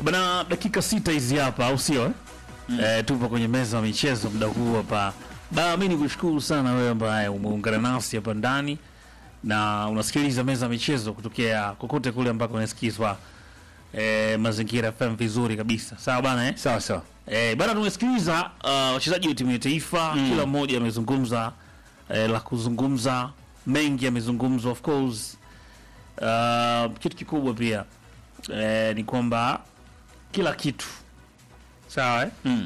Bana, dakika sita hizi hapa, au sio eh? Eh, tupo kwenye meza ya michezo muda huu hapa. Bana, mimi nikushukuru sana wewe ambaye umeungana nasi hapa ndani na unasikiliza meza ya michezo kutokea kokote kule ambako unasikizwa eh, Mazingira FM vizuri kabisa. Sawa bana eh? Sawa sawa. Eh, bana tumesikiliza uh, wachezaji wa timu ya taifa kila mmoja amezungumza eh, la kuzungumza mengi yamezungumzwa of course. Uh, kitu kikubwa pia eh, ni kwamba kila kitu sawa eh? Mm.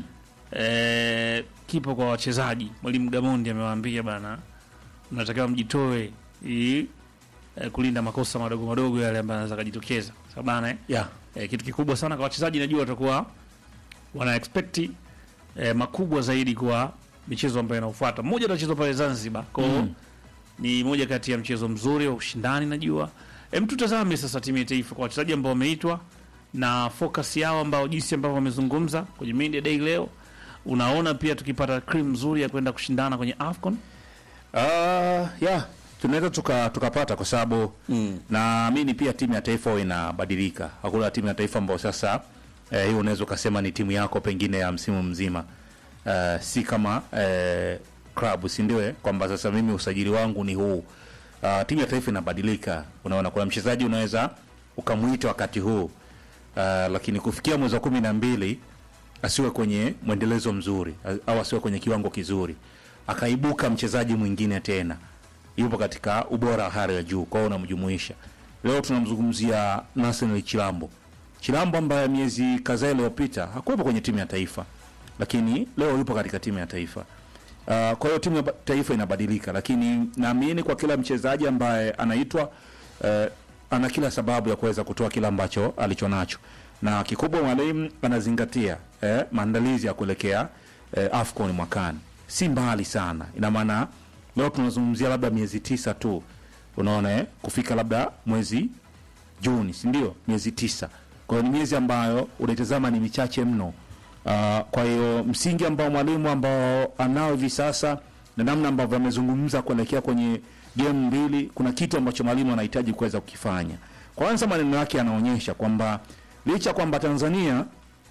eh, kipo kwa wachezaji. Mwalimu Gamondi amewaambia bana, mnatakiwa mjitoe ili eh, kulinda makosa madogo madogo yale ambayo yanaweza kujitokeza. Sawa bana eh? Yeah. eh, kitu kikubwa sana kwa wachezaji, najua watakuwa wana expect eh, makubwa zaidi kwa michezo ambayo inaofuata. Mmoja utachezwa pale Zanzibar, kwa hiyo Mm. ni moja kati ya mchezo mzuri wa ushindani najua. Hem, tutazame sasa timu ya taifa kwa wachezaji ambao wameitwa na focus yao ambao jinsi ambavyo wamezungumza kwenye media day leo. Unaona pia tukipata cream nzuri ya kwenda kushindana kwenye AFCON. Uh, yeah. Tunaweza tuka tukapata kwa sababu Mm. naamini pia timu ya taifa huwa inabadilika. Hakuna timu ya taifa ambayo sasa eh, hiyo unaweza ukasema ni timu yako pengine ya msimu mzima. Uh, si kama eh, club si ndio eh? Kwamba sasa mimi usajili wangu ni huu. Uh, timu ya taifa inabadilika. Unaona kuna mchezaji unaweza ukamuita wakati huu. Uh, lakini kufikia mwezi wa kumi na mbili asiwe kwenye mwendelezo mzuri au asiwe kwenye kiwango kizuri, akaibuka mchezaji mwingine tena yupo katika ubora wa hali ya juu, kwa hiyo unamjumuisha. Leo tunamzungumzia Nathaniel Chilambo, Chilambo ambaye miezi kadhaa iliyopita hakuwepo kwenye timu ya taifa, lakini leo yupo katika timu ya taifa. Uh, kwa hiyo timu ya ba- taifa inabadilika, lakini naamini kwa kila mchezaji ambaye anaitwa uh, ana kila sababu ya kuweza kutoa kila ambacho alichonacho, na kikubwa mwalimu anazingatia eh, maandalizi ya kuelekea eh, AFCON mwakani, si mbali sana. Ina maana leo tunazungumzia labda miezi tisa tu, unaona eh, kufika labda mwezi Juni, si ndio? Miezi tisa. Kwa hiyo ni miezi ambayo unaitazama ni michache mno. Uh, kwa hiyo msingi ambao mwalimu ambao anao hivi sasa na namna ambavyo amezungumza kuelekea kwenye game mbili, kuna kitu ambacho mwalimu anahitaji kuweza kukifanya. Kwanza maneno yake yanaonyesha kwamba licha kwamba Tanzania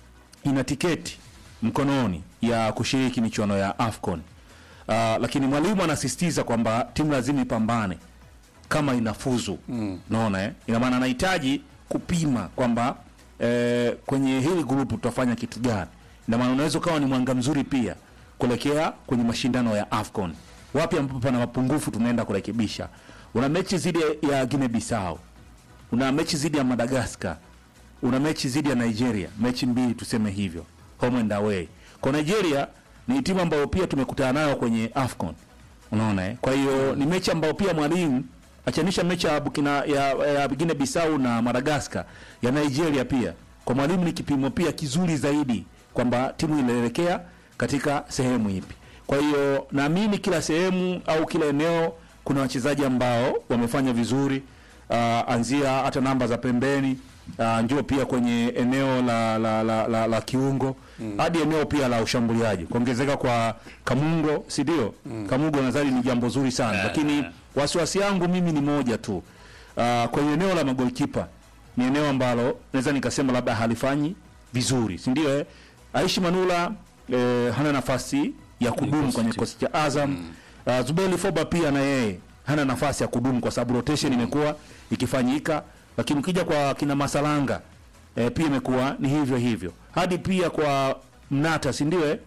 ina tiketi mkononi ya kushiriki michuano ya AFCON. Uh, lakini mwalimu anasisitiza kwamba timu lazima ipambane kama inafuzu mm. Naona eh? Ina maana anahitaji kupima kwamba eh, kwenye hili grupu tutafanya kitu gani. Ina maana unaweza ukawa ni mwanga mzuri pia kuelekea kwenye mashindano ya AFCON. Wapi ambapo pana mapungufu tunaenda kurekebisha. Una mechi zidi ya Guinea Bissau, una mechi zidi ya Madagascar, una mechi zidi ya Nigeria, mechi mbili tuseme hivyo, home and away. Kwa Nigeria ni timu ambayo pia tumekutana nayo kwenye AFCON. Unaona eh? Kwa hiyo ni mechi ambayo pia mwalimu achanisha mechi ya Burkina ya, ya Guinea Bissau na Madagascar ya Nigeria pia kwa mwalimu ni kipimo pia kizuri zaidi kwamba timu inaelekea katika sehemu ipi. Kwa hiyo naamini kila sehemu au kila eneo kuna wachezaji ambao wamefanya vizuri uh, anzia hata namba za pembeni uh, njoo pia kwenye eneo la la, la, la, la kiungo hadi eneo pia la ushambuliaji kuongezeka kwa Kamungo, si ndio? Kamungo nadhani ni jambo zuri sana lakini wasiwasi yangu mimi ni moja tu uh, kwenye eneo la magolkipa ni eneo ambalo naweza nikasema labda halifanyi vizuri, si ndio? Eh? Aishi Manula eh, hana nafasi ya kudumu kwenye kikosi cha Azam. Uh, Zubeli Foba pia na yeye hana nafasi ya kudumu kwa sababu rotation imekuwa ikifanyika, lakini ukija kwa kina Masalanga eh, pia imekuwa ni hivyo hivyo, hadi pia kwa Mnata, si ndio? Eh?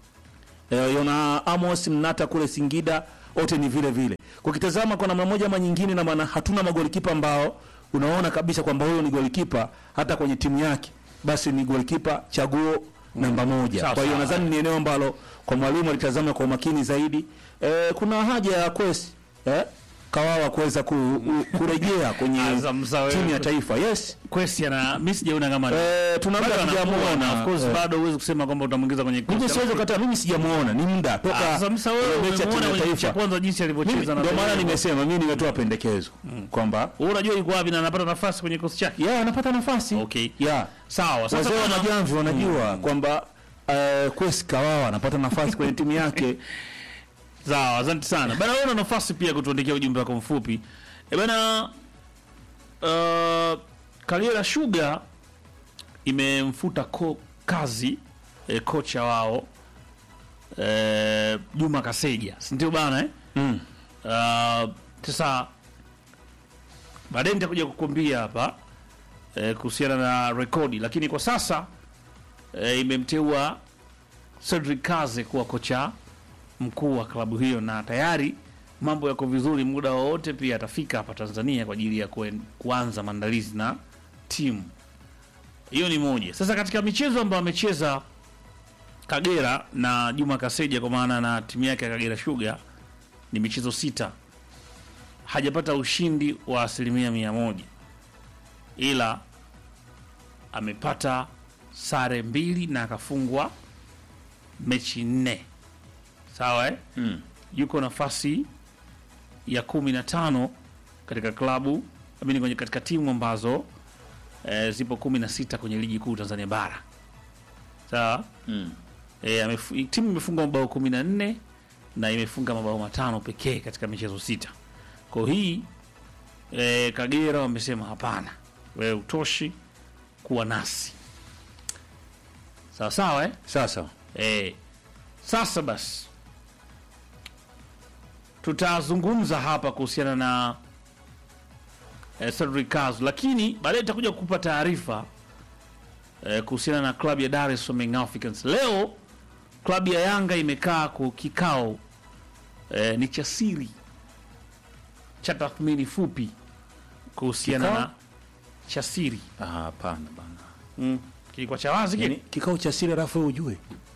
eh, Yona Amos Mnata kule Singida, wote ni vile vile. Kwa kitazama kwa namna moja ama nyingine, na maana hatuna magolikipa ambao unaona kabisa kwamba huyo ni golikipa hata kwenye timu yake, basi ni golikipa chaguo namba moja. Sawa, Kwa hiyo sawa. nadhani ni eneo ambalo kwa mwalimu alitazama kwa umakini zaidi. Eh, kuna haja ya Kwesi eh, Kawawa kuweza ku, u- kurejea kwenye Azam, sawa, timu ya wewe. taifa. Yes. Kwesi ana mimi sijaona kama ni- Eh, tunabda bado anakuwa na, tujamuona. of course Eh. bado huwezi kusema kwamba utamuingiza kwenye Mimi kikosi. siwezi kukataa, mimi sijamuona, ni muda Ah, toka Sasa msa wewe ile mechi ya timu umemwona ya kwenye mechi ya taifa. kwanza jinsi Mimi alivyocheza na ndio maana Benin. nimesema mimi nimetoa pendekezo kwamba Wewe unajua yuko wapi na anapata nafasi kwenye kikosi chake. ya anapata nafasi Okay. ya Sawa, sasa wazee wa bwana- majamvi wanajua kwamba uh, Kwesi Kawawa anapata nafasi kwenye timu yake. Sawa, asante sana. Bana wewe una nafasi pia kutuandikia ujumbe wako mfupi. E bana uh, Kaliera Sugar imemfuta ko, kazi e, kocha wao e, Juma Kaseja, si ndio bana eh? Mm. Uh, sasa baadaye nitakuja kukuambia hapa eh, kuhusiana na rekodi, lakini kwa sasa eh, imemteua Cedric Kaze kuwa kocha mkuu wa klabu hiyo, na tayari mambo yako vizuri. Muda wowote pia atafika hapa Tanzania kwa ajili ya kuen, kuanza maandalizi na timu hiyo. Ni moja. Sasa katika michezo ambayo amecheza Kagera na Juma Kaseja, kwa maana na timu yake ya Kagera Sugar ni michezo sita, hajapata ushindi wa asilimia mia moja, ila amepata sare mbili na akafungwa mechi nne. Sawa eh? Mm. Yuko nafasi ya kumi na tano katika klabu amini kwenye katika timu ambazo eh, zipo kumi na sita kwenye ligi kuu Tanzania bara. Sawa Mm. E, amefu, timu imefunga mabao kumi na nne na imefunga mabao matano pekee katika michezo sita. Kwa hii e, Kagera wamesema hapana, wewe utoshi kuwa nasi sawa sawa eh? Sasa E, sasa basi tutazungumza hapa kuhusiana na e, Cedric Kazu, lakini baadaye nitakuja kukupa taarifa e, kuhusiana na klabu ya Dar es Salaam Young Africans. Leo klabu ya Yanga imekaa kwa kikao e, ni cha siri cha tathmini fupi kuhusiana Kikao? na cha siri ah, hapana bana. mm. kilikuwa cha wazi kile Yaani kikao cha siri alafu wewe ujue.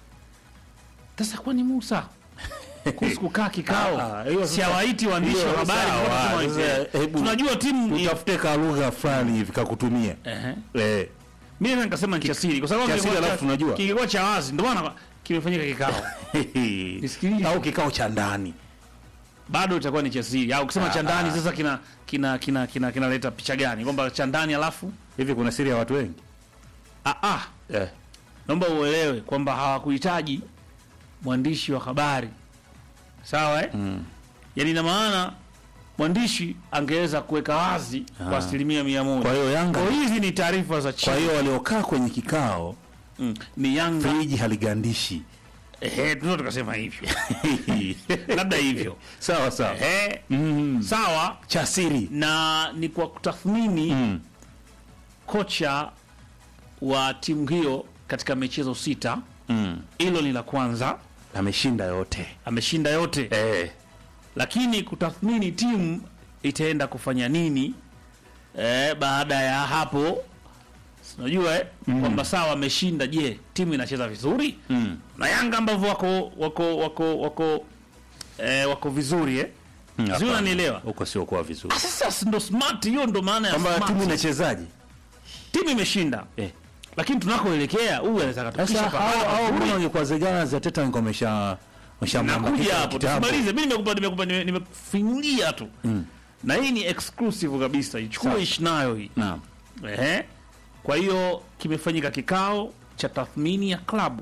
Sasa kwani Musa kuhusu kukaa kikao Ah, hiyo si sasa- hawaiti waandishi hiyo wa habari sawa, mbona sasa, tunawaita? hebu- tunajua timu Utafute ka lugha fulani hivi kakutumia. Ehe. Eh. mimi naweza nikasema ni cha siri kwa sababu cha siri kilikuwa alafu cha- tunajua. kilikuwa cha wazi ndio maana kimefanyika kikao Nisikilize. Au kikao cha ndani. bado itakuwa ni cha siri au kusema Ah, cha ndani ah. sasa kina kina kina kina kinaleta picha gani kwamba cha ndani alafu Hivi kuna siri ya watu wengi? ah, ah, Eh. naomba uelewe kwamba hawakuhitaji mwandishi wa habari sawa eh? Mm. yaani ina maana mwandishi angeweza kuweka wazi kwa Ah. asilimia mia moja Kwa hiyo Yanga Kwa hizi ni taarifa za kwa chini. hiyo waliokaa kwenye kikao Mm. Ni Yanga. friji haligandishi. Ehe, tunaweza tukasema hivyo. Labda hivyo. sawa sawa. Ehe. Mm. Sawa Cha siri. na ni kwa kutathmini Mm. kocha wa timu hiyo katika michezo sita. Mm. Hilo ni la kwanza, Ameshinda yote. ameshinda yote. Eh. Lakini kutathmini timu itaenda kufanya nini eh, baada ya hapo unajua eh, kwamba sawa ameshinda, je, timu inacheza vizuri? Mm. na Yanga ambavyo wako wako wako wako eh, wako vizuri eh? Mm, Sio, hapana. unanielewa? Huko sio kuwa vizuri. Ah, Sasa ndo smart, hiyo ndo maana ya Kwamba smart. timu inachezaje? Timu imeshinda Eh. lakini tunakoelekea huyu anataka Sasa tupisha hao hao pahala mbona pazuri. wangekuwa zegana za teta ngoma wamesha wameshamwamba nakuja kitu- hapo kitabu. tusimalize mimi nimekupa nimekupa nime- nimekufinyulia tu na hii ni exclusive kabisa ichukue Sawa. ishi nayo hii Naam. Ehe. Kwa hiyo kimefanyika kikao cha tathmini ya klabu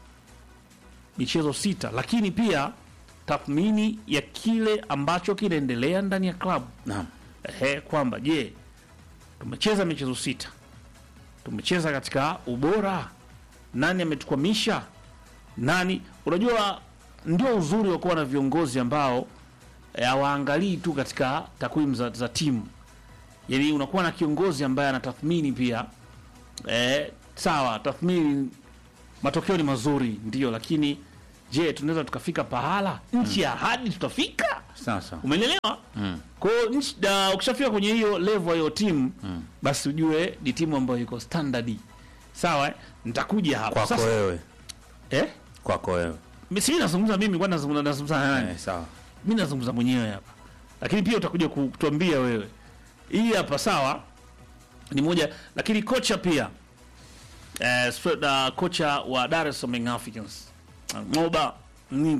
michezo sita, lakini pia tathmini ya kile ambacho kinaendelea ndani ya klabu. Naam. Ehe, kwamba je, tumecheza michezo sita, tumecheza katika ubora, nani ametukwamisha, nani? Unajua, ndio uzuri wa kuwa na viongozi ambao eh, hawaangalii tu katika takwimu za, za timu yani unakuwa na kiongozi ambaye anatathmini pia eh, sawa tathmini matokeo ni mazuri ndio lakini je tunaweza tukafika pahala nchi ya ahadi tutafika Sasa. umeelewa Mm. kwa hiyo nchi- da- ukishafika kwenye hiyo level ya hiyo timu basi ujue ni timu ambayo iko standard sawa eh? nitakuja hapa Kwako sasa wewe. eh Kwako wewe. mi- si mimi nazungumza mimi kwa nazungumza nazungumza na nani Eh, sawa. mi nazungumza mwenyewe hapa lakini pia utakuja ku- kutuambia wewe hii hapa sawa ni moja lakini kocha pia eh, sp- na kocha wa Dar es Salaam Young Africans Moba mm.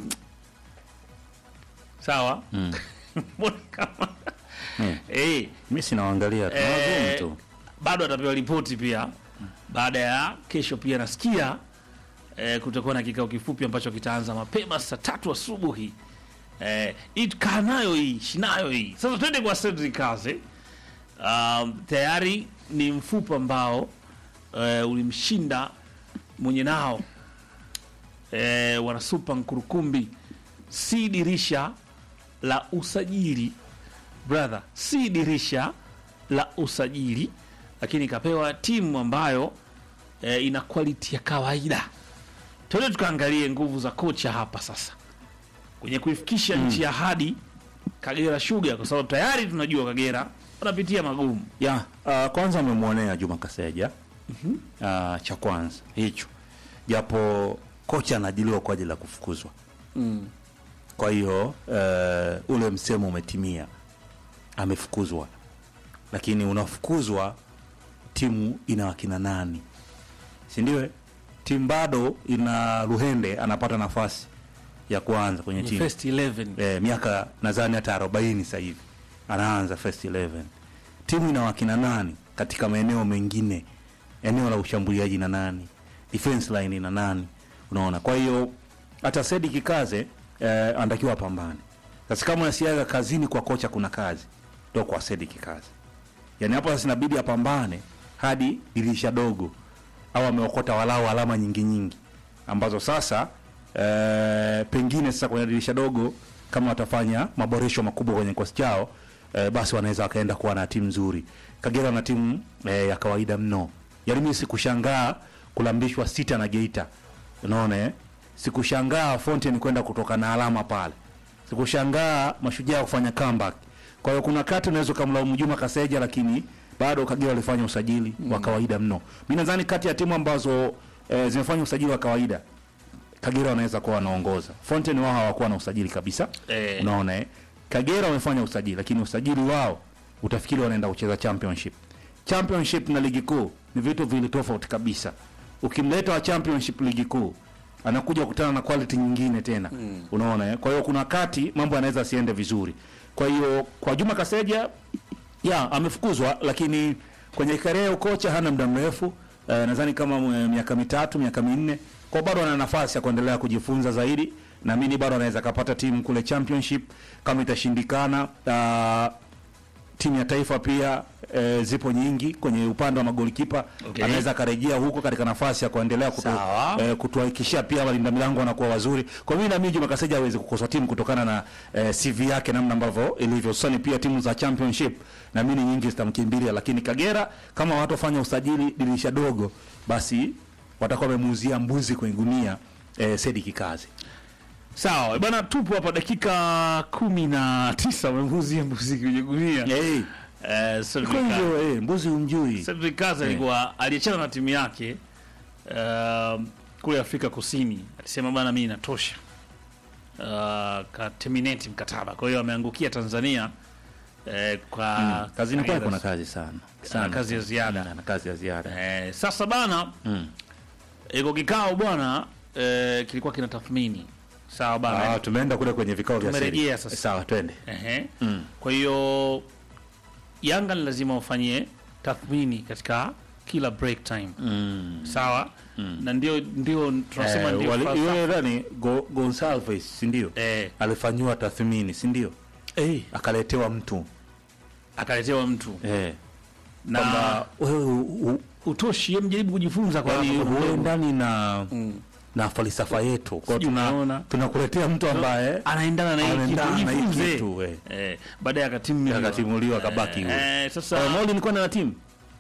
sawa Mm. Mbona kama Mm. eh Mimi sinaangalia tu. Eh, Nawazoom tu. bado atapewa ripoti pia baada ya kesho pia nasikia eh, kutakuwa na kikao kifupi ambacho kitaanza mapema saa tatu asubuhi eh, hii kaa nayo hii shinayo hii sasa twende kwa Cedric Kaze um, tayari ni mfupa ambao eh, ulimshinda mwenye nao eh, wanasupa Nkurukumbi, si dirisha la usajili brother, si dirisha la usajili, lakini kapewa timu ambayo eh, ina quality ya kawaida. Tuende tukaangalie nguvu za kocha hapa sasa kwenye kuifikisha nchi ya hadi Kagera Sugar, kwa sababu tayari tunajua Kagera wanapitia magumu. ya uh, kwanza amemwonea Juma Kaseja uh, cha kwanza hicho, japo kocha anajiliwa kwa ajili ya kufukuzwa. Kwa hiyo uh, ule msemo umetimia, amefukuzwa. Lakini unafukuzwa, timu ina wakina nani, si ndio? eh? Timu bado ina Luhende anapata nafasi ya kuanza kwenye timu First 11 eh, miaka nadhani hata arobaini sasa hivi anaanza first 11 timu ina wakina nani katika maeneo mengine eneo la ushambuliaji na nani defense line ina nani unaona kwa hiyo hata Sedi Kikaze eh, anatakiwa apambane sasa kama unasiaga kazini kwa kocha kuna kazi ndo kwa Sedi Kikaze yani hapo sasa inabidi apambane hadi dirisha dogo au ameokota walau alama nyingi nyingi ambazo sasa eh, pengine sasa kwenye dirisha dogo kama watafanya maboresho makubwa kwenye kikosi chao eh, basi wanaweza wakaenda kuwa na timu nzuri. Kagera na timu eh, ya kawaida mno, yaani mimi sikushangaa kulambishwa sita na Geita, unaona eh? Sikushangaa Fountain kwenda kutoka na alama pale, sikushangaa Mashujaa kufanya comeback. Kwa hiyo kuna kati unaweza kumlaumu Juma Kaseja, lakini bado Kagera walifanya usajili wa kawaida mno. Mimi nadhani kati ya timu ambazo eh, zimefanya usajili wa kawaida Kagera wanaweza kuwa wanaongoza. Fountain wao hawakuwa na usajili kabisa. Eh. Unaona eh? Kagera wamefanya usajili lakini usajili wao utafikiri wanaenda kucheza championship. Championship na ligi kuu ni vitu vili tofauti kabisa. Ukimleta wa championship ligi kuu anakuja kukutana na quality nyingine tena. Unaona eh? Kwa hiyo kuna wakati mambo yanaweza siende vizuri. Kwa hiyo kwa Juma Kaseja ya amefukuzwa lakini kwenye karea ya ukocha hana muda mrefu eh, nadhani kama mwe- miaka mitatu miaka minne kwa bado ana nafasi ya kuendelea kujifunza zaidi naamini bado anaweza kapata timu kule championship kama itashindikana uh, timu ya taifa pia e, zipo nyingi kwenye upande wa magolikipa Okay. anaweza akarejea huko katika nafasi ya kuendelea kutu, Sawa. e, kutuhakikishia pia walinda milango wanakuwa wazuri. Kwa mimi naamini Juma Kaseja hawezi kukosa timu kutokana na e, CV yake namna ambavyo ilivyo. Sasa pia timu za championship naamini nyingi zitamkimbilia, lakini Kagera kama watu wafanya usajili dirisha dogo, basi watakuwa wamemuuzia mbuzi kwenye gunia e, Sedi Kikazi. Sawa bwana, tupo hapa dakika kumi na tisa umemuzia mbuzi kwenye gunia. Hey, Eh, Cedric kwa Kazi. hivyo eh, mbuzi umjui. Cedric Kazi alikuwa aliachana na timu yake um, kule Afrika Kusini, alisema bana, mimi inatosha, uh, ka terminate mkataba. Kwa hiyo ameangukia Tanzania eh, kwa Kazini kwake Kagera. kuna kazi sana sana, kazi ya ziada. Mm, ana kazi ya ziada Eh, sasa bana mm. iko kikao bwana eh, kilikuwa kina tathmini sawa bana Ah, tumeenda kule kwenye vikao vya siri. Tumerejea sasa. Sawa, twende. Ehe. Mm. Kwa hiyo Yanga ni lazima wafanyie tathmini katika kila break time Mm. sawa, na ndio ndio tunasema Eh, ndio wali- falsafa. yule nani Go, Gonsalves si ndio? eh, Alifanyiwa tathmini si ndio? eh, Akaletewa mtu akaletewa mtu eh, na kwamba wewe u- u- utoshi, yeye mjaribu kujifunza kwa yaani hapa kuna mdogo. huendani na Mm. na falsafa yetu, kwa Sijui tuna unaona. tunakuletea mtu ambaye anaendana na hii kitu, anaendana na hii jifunze. kitu eh. Eh, baadaye akatimuliwa Akatimuliwa akabaki huyo. eh, sasa Eh, Maulid nilikuwa na timu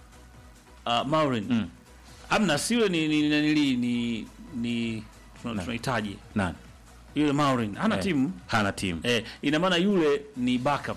uh, Maureen Mm. amna siwe ni ni ni ni, ni, ni tuna- tunahitaji nani? yule Maureen hana Eh, timu Hana timu. eh, ina maana yule ni backup